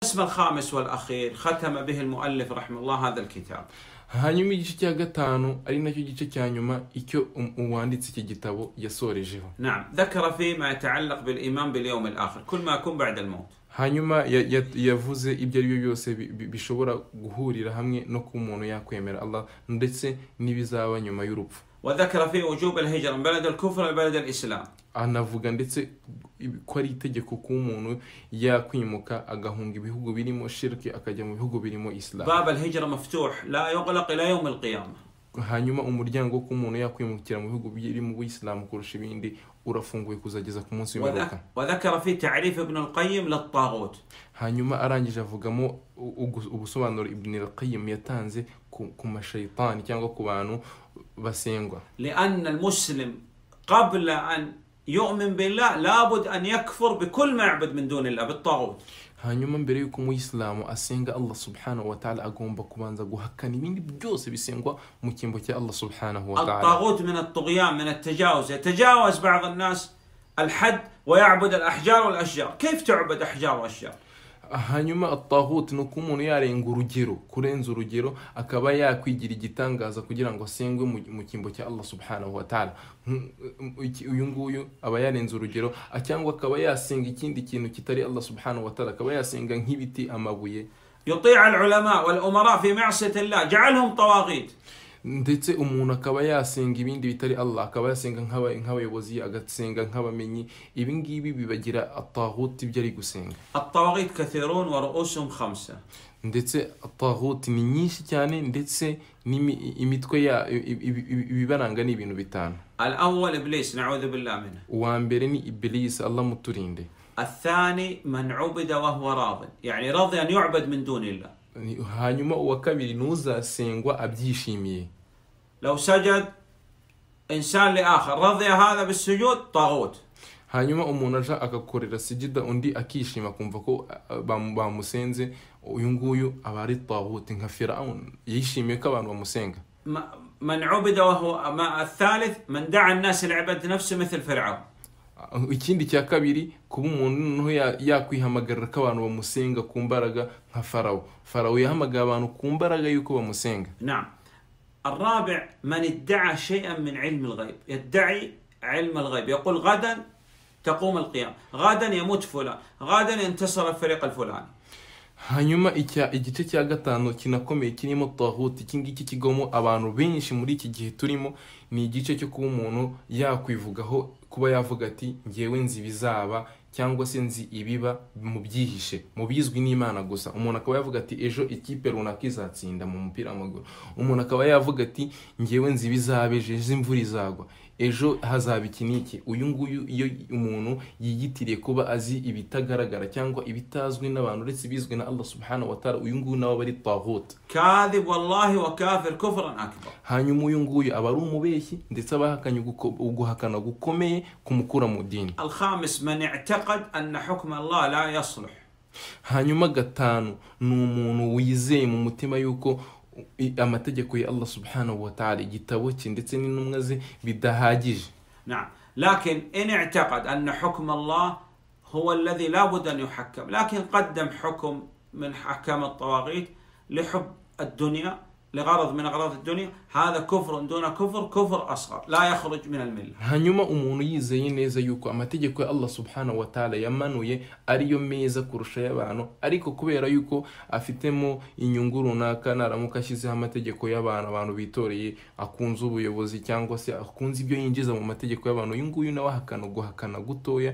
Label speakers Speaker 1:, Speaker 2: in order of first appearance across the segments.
Speaker 1: القسم الخامس والأخير ختم به المؤلف رحمه الله هذا الكتاب
Speaker 2: hanyuma igice cya gatanu ari nacyo gice cya nyuma icyo um- uwanditse iki gitabo yasorejeho
Speaker 1: نعم ذكر فيه ما يتعلق بالإيمان باليوم الآخر كل ما يكون بعد الموت
Speaker 2: hanyuma ya- ya- yavuze ibyo ari byo byose bi- bi- bishobora guhurira hamwe no kuba umuntu yakwemera allah ndetse n'ibizaba nyuma y'urupfu
Speaker 1: وذكر فيه وجوب الهجرة من بلد الكفر إلى بلد الإسلام
Speaker 2: anavuga ndetse ko ari itegeko kuba umuntu yakwimuka agahunga ibihugu birimo shirki akajya mu bihugu birimo isilamu
Speaker 1: باب الهجرة مفتوح لا يغلق إلى يوم القيامة
Speaker 2: hanyuma umuryango wo kuba umuntu yakwimukira mu bihugu birimo ubuyisilamu kurusha ibindi urafunguye kuzageza ku munsi w'imperuka
Speaker 1: وذك- وذكر فيه تعريف ابن القيم للطاغوت
Speaker 2: hanyuma arangije avugamo u- ugu- ubusobanuro ibn al-qayyim yatanze ku, ku mashayitani cyangwa ku bantu basengwa
Speaker 1: لأن المسلم قبل أن يؤمن بالله لابد أن يكفر بكل ما يعبد من دون الله بالطاغوت
Speaker 2: hanyuma mbere y'uko umuyisilamu asenga allah subhanahu wa ta'ala agomba kubanza guhakana ibindi byose bisengwa mu cyimbo cya allah subhanahu wa ta'ala
Speaker 1: الطاغوت من الطغيان من التجاوز يتجاوز بعض الناس الحد ويعبد الأحجار والأشجار كيف تعبد أحجار وأشجار
Speaker 2: hanyuma atahut ni uko umuntu yarenga urugero kurenza urugero akaba yakwigira igitangaza kugira ngo asengwe mu- mu cyimbo cya allah subhanahu wa ta'ala Nk- iki- uyu nguyu aba yarenze urugero a- cyangwa akaba yasenga ikindi kintu kitari allah subhanahu wa ta'ala akaba yasenga nk'ibiti amabuye
Speaker 1: يطيع العلماء والأمراء في معصية الله جعلهم طواغيت
Speaker 2: ndetse umuntu akaba yasenga ibindi bitari allah akaba yasenga nk'aba- nk'abayobozi agasenga nk'abamenyi ibi ngibi bibagira atahut ibyo ari gusenga
Speaker 1: الطواغيت كثيرون ورؤوسهم خمسة
Speaker 2: ndetse tahuti ni nyinshi cyane ndetse n'imi- imitwe ya i- i- i- ibibaranga ni ibintu bitanu
Speaker 1: الأول إبليس نعوذ بالله منه
Speaker 2: uwa mbere ni ibilisi allah muturinde
Speaker 1: الثاني من عبد وهو راض يعني راضي أن يعبد من دون الله
Speaker 2: Ni- hanyuma uwa kabiri ni uzasengwa abyishimiye
Speaker 1: لو سجد إنسان لآخر رضي هذا بالسجود طاغوت
Speaker 2: hanyuma umuntu aja agakorera sijida undi akishima akumva ko a- bamu- bamusenze uyu nguyu aba ari tahuti nka firawuni yishimiye ko abantu bamusenga
Speaker 1: م- من عبد وهو ما الثالث من دعا الناس لعبادة نفسه مثل فرعون
Speaker 2: ikindi cya kabiri kuba umuntu noneho ya- yakwihamagarira ko abantu bamusenga ku mbaraga nka farawo farawo yahamagaye abantu ku mbaraga y'uko bamusenga
Speaker 1: نعم الرابع من ادعى شيئا من علم الغيب يدعي علم الغيب يقول غدا تقوم القيامة غدا يموت فلان غدا ينتصر الفريق الفلاني
Speaker 2: hanyuma icya- igice cya gatanu kinakomeye kirimo tahuti iki ngiki kigwamo abantu benshi muri iki gihe turimo ni igice cyo kuba umuntu yakwivugaho kuba yavuga ati ngewe nzi ibizaba cyangwa se nzi ibiba mu byihishe mu bizwi n'imana gusa umuntu akaba yavuga ati ejo ikipe runaka izatsinda mu mupira w'amaguru umuntu akaba yavuga ati ngewe nzi ibizaba ejo ejo imvura izagwa ejo hazaba iki n'iki uyu nguyu iyo umuntu yiyitiriye kuba azi ibitagaragara cyangwa ibitazwi n'abantu uretse ibizwi na allah subhanahu wa ta'ala uyu nguyu nawe aba ari tahuta
Speaker 1: كاذب والله وكافر كفرا أكبر
Speaker 2: hanyuma uyu nguyu aba ari umubeshyi ndetse aba ahakanye uguko- uguhakana gukomeye kumukura mu dini
Speaker 1: الخامس من اعتقد أن حكم الله لا يصلح
Speaker 2: hanyuma gatanu ni umuntu wizeye mu mutima y'uko i- amategeko ya allah subhanahu wa ta'ala igitabo cye ndetse n'intumwa ze bidahagije
Speaker 1: نعم لكن إن اعتقد أن حكم الله هو الذي لا بد أن يحكم لكن قدم حكم من أحكام الطواغيت لحب الدنيا لغرض من أغراض الدنيا هذا كفر دون كفر كفر أصغر لا يخرج من الملة
Speaker 2: hanyuma umuntu yizeye neza yuko amategeko ya allah subhanahu wa ta'ala yamanuye ariyo meza kurusha y'abantu ariko kubera yuko afitemo inyungu runaka naramuka ashyizeho amategeko y'abantu abantu bitoreye akunze ubuyobozi cyangwa se akunze ibyo yinjiza mu mategeko y'abantu uyu nguyu nawe ahakana guhakana gutoya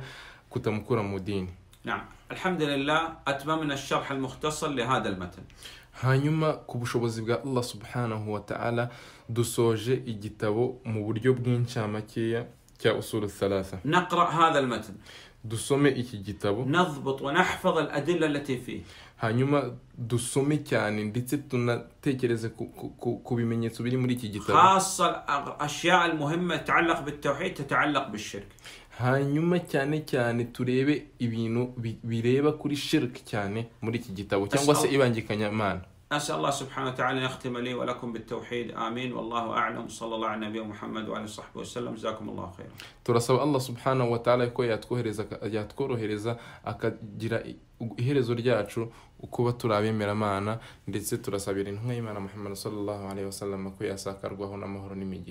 Speaker 2: kutamukura mu dini
Speaker 1: نعم الحمد لله أتممنا الشرح المختصر لهذا المتن
Speaker 2: hanyuma ku bushobozi bwa allah subhanahu wa ta'ala dusoje igitabo mu buryo bw'inshamakeya cya usuru thalatha
Speaker 1: نقرأ هذا المتن
Speaker 2: dusome iki gitabo
Speaker 1: نضبط ونحفظ الأدلة التي فيه
Speaker 2: hanyuma dusome cyane ndetse tunatekereze ku, ku, ku, ku bimenyetso biri muri iki gitabo
Speaker 1: خاصة الأشياء المهمة تتعلق بالتوحيد تتعلق بالشرك
Speaker 2: hanyuma cyane cyane turebe ibintu bi- bireba kuri shirk cyane muri iki gitabo cyangwa se ibangikanyamana
Speaker 1: أسأل الله سبحانه وتعالى أن يختم لي ولكم بالتوحيد آمين والله أعلم صلى الله على نبينا محمد وعلى صحبه وسلم جزاكم الله خيرا
Speaker 2: turasaba allah subhanahu wa ta'ala ko yatwohereza aka- yatworohereza akagira i- iherezo ryacu kuba turi abemeramana ndetse turasabira intumwa y'imana muhammad sallallahu alaihi wasallam ko yasakarwaho n'amahoro n'imigisha